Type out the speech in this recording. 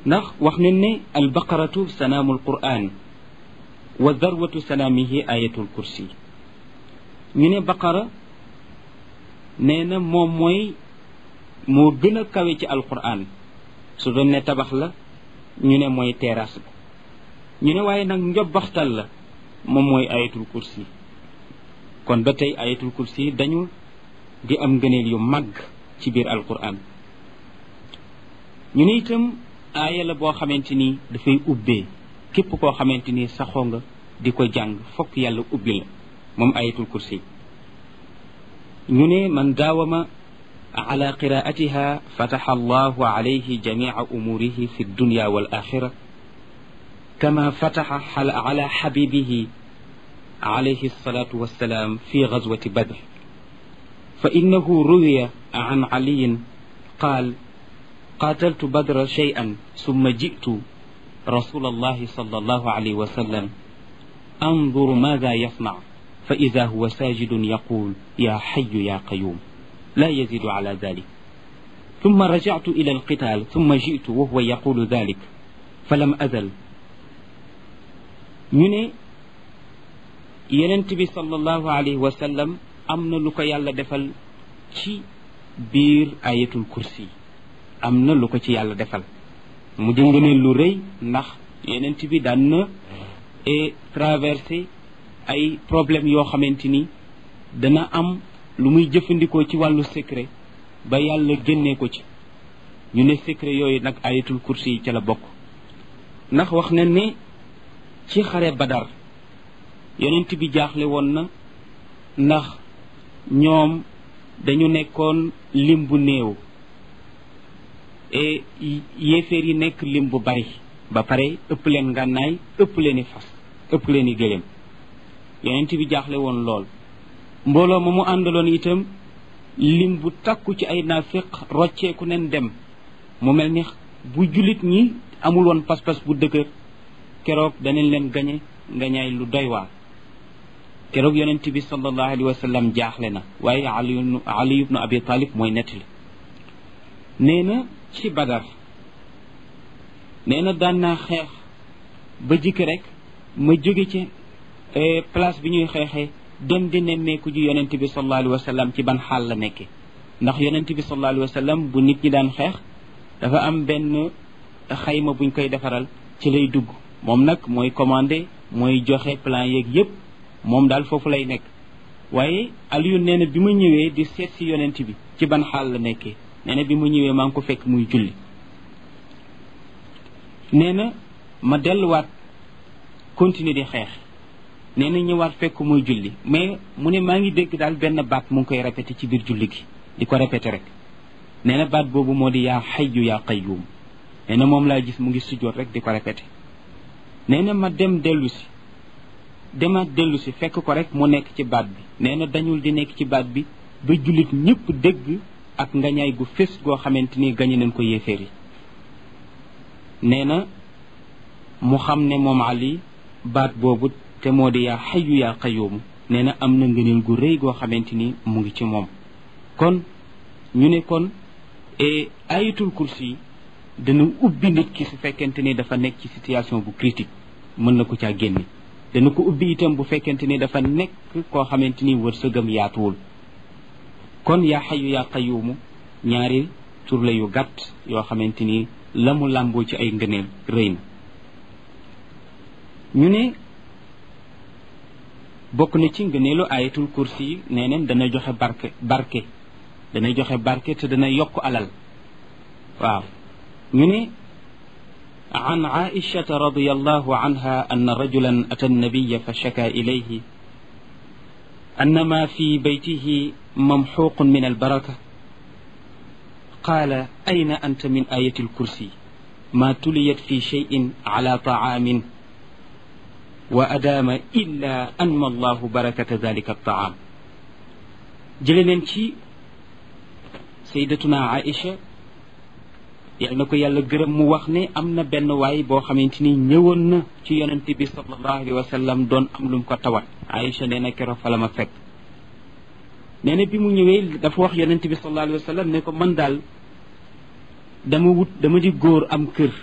ndax wax nañ ne albaqaratu sanaamu alquran wa darwatu salaamihi ayatul kursi ñu ne baqara nee na moom mooy moo gën a kawe ci alquran su doon ne tabax la ñu ne mooy terrasse ba ñu ne waaye nag njobbaxtal la moom mooy ayatul kursi kon ba tey ayatul kursi dañu di am ngëneel yu màgg ci biir alquran ñu ne itam aaya la boo xamante ni dafay ubbee képp koo xamante ni saxoo nga di ko jàng fokk yàlla ubbi la moom ayatul kursi ñu ne man daawama ala qiraatiha fataxa allahu alayhi jamica umuurihi fi dunya wal axira kama fataxa ala xabibihi alayhi alsalatu wassalaam fi gazwati badr fa innahu ruwiya an caliyin qaal قاتلت بدر شيئا ثم جئت رسول الله صلى الله عليه وسلم أنظر ماذا يصنع فإذا هو ساجد يقول يا حي يا قيوم لا يزيد على ذلك ثم رجعت إلى القتال ثم جئت وهو يقول ذلك فلم أزل من ينتبي صلى الله عليه وسلم أمن لك يالا دفل ci biir ayatul kursi am na lu ko ci yàlla defal mu jëng ne lu rëy ndax yenent bi daan na traversé ay problème yoo xamante ni dana am lu muy jëfandikoo ci wàllu secret ba yàlla génnee ko ci ñu ne secret yooyu nag ayatul kursi yi ca la bokk ndax wax na ne ci xare badar yenent bi jaaxle woon na ndax ñoom dañu nekkoon lim bu néew et yéeféer yi nekk lim bu bari ba pare ëpp leen ngànnaay ëpp leen i fas ëpp leen i gëléem yonent bi jaaxle woon lool mbooloo ma mu àndaloon itam lim bu takku ci ay naafiq rocceeku nen dem mu mel ni bu jullit ñi amul woon pas-pas bu dëgër keroog danañ leen gañe ngañaay lu doy waar keroog yonent bi sallallahu alayhi wa sallam jaaxle na waaye ali ali ibnu abi talib mooy nettali nee na ci badar nee na daan naa xeex ba jikki rek ma jóge ci place bi ñuy xeexee dem di nemmeeku ji yonent bi sallallahu alayhi wa sallam ci ban xaal la nekke ndax yonent bi sallallahu alayhi wa sallam bu nit ñi daan xeex dafa am benn xayma buñ koy defaral ci lay dugg moom nag mooy commandé mooy joxe plan yeeg yépp moom daal foofu lay nekk waaye Aliou nee na bi ma ñëwee di seet si yonent bi ci ban xaal la nekkee nee na bi ma ñëwee maa ngi ko fekk muy julli nee na ma delluwaat continuer di xeex nee na ñëwaat fekk muy julli mais mu ne maa ngi dégg daal benn baat mu ngi koy répété ci biir julli gi di ko répété rek nee na baat boobu moo di yaa xayyu yaa qayyum nee na moom laa gis mu ngi sujjoot rek di ko répété nee na ma dem dellu si demaat dellu si fekk ko rek mu nekk ci baat bi nee na dañul di nekk ci baat bi ba jullit ñëpp dégg ak ngañaay gu fés goo xamante ni gañe nañ ko yéeféer yi nee na mu xam ne moom Ali baat boobu te moo di yaa xayu yaa qayoomu nee na am na ngëneel gu rëy goo xamante ni mu ngi ci moom kon ñu ne kon ayatul kursi dana ubbi nit ki su fekkente ni dafa nekk ci situation bu critique mën na ko caa génne dana ko ubbi itam bu fekkente ni dafa nekk koo xamante ni wërsëgam yaatuwul kon yaa xayu yaa qayuumu ñaari tur la yu gàtt yoo xamante ni la mu làmboo ci ay ngëneel rëy na ñu ne bokk na ci ngëneelu ayatul kursi yi nee neen dana joxe barke barke dana joxe barke te dana yokk alal waaw ñu ne عن عائشة رضي الله عنها أن رجلا أتى النبي فشكى إليه أن ما في بيته ممحوق من البركة قال أين أنت من آية الكرسي ما تليت في شيء على طعام وأدام إلا أنمى الله بركة ذلك الطعام جلننتي سيدتنا عائشة yal na ko yàlla gërëm mu wax ne am na benn waay boo xamante ni ñëwoon na ci yonent bi sallallahu alayhi wa sallam doon am lu mu ko tawat Aïcha nee na keroog fa la ma fekk nee na bi mu ñëwee dafa wax yonent bi sallallahu alayhi wa sallam ne ko man daal dama wut dama di góor am kër